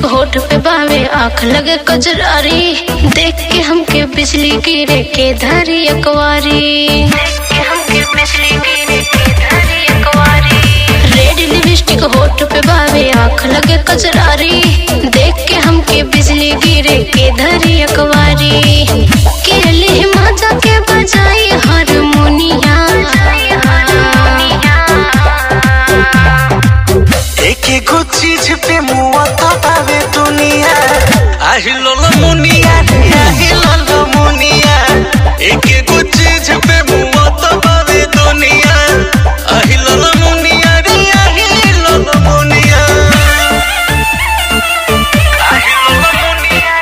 lipstick होठ पे बावे आंख लगे कजरारी देख के हमके बिजली गिरे के धारी अकवारी देख के हमके बिजली गिरे के धारी अकवारी रेड लिपस्टिक होठ पे बावे आंख लगे कजरारी देख के हमके बिजली गिरे के धारी अकवारी के लिए मजा के बजाई हारमोनिया एक एगो चीज पे मुआ तबावे दुनिया आही लोलो मुनिया रे आही लोलो मुनिया एक एगो चीज पे मुआ तबावे दुनिया आही लोलो मुनिया रे आही लोलो मुनिया आही लोलो मुनिया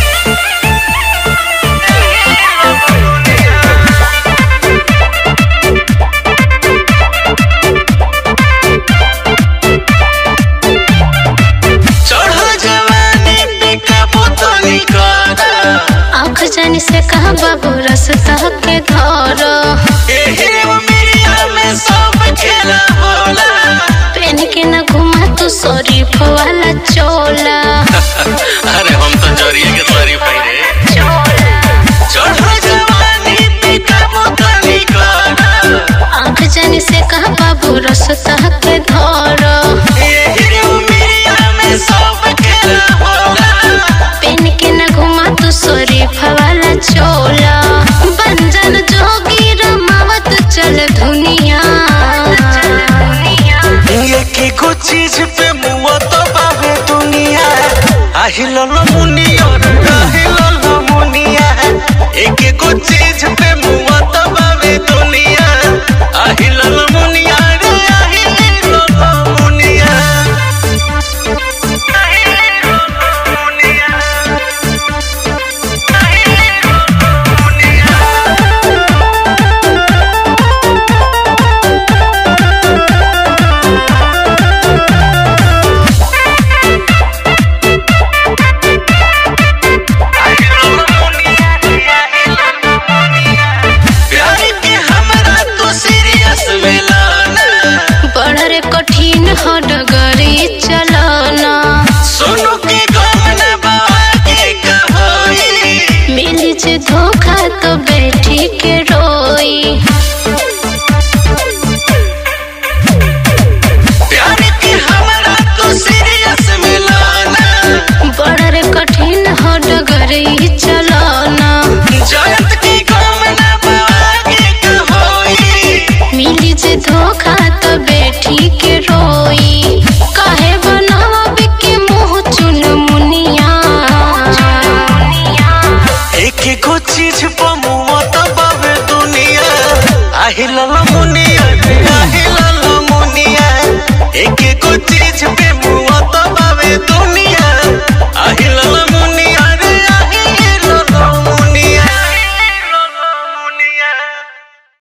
चढ़ो जवानी पे काबू तो निकारा आंख जानी से कहा बाबू रसता के धर एही उमिरिया में सब खेला होला पेन के न घुमा तू शरीफ वाला चोला अरे हम तो जरिए के शरीफ है रे चढ़ो जवानी पे काबू तो निकारा आंख जानी से कहा बाबू रसता के धर एही उमिरिया में सब खेला होला पेन के न घुमा तू शरीफ वाला चोला बंजन जोगी रमावत चल दुनिया एक एगो चीज पे मुआ तो बाबे दुनिया आही लोलो मुनिया रे आही लोलो मुनिया एक एगो चीज पे मुआ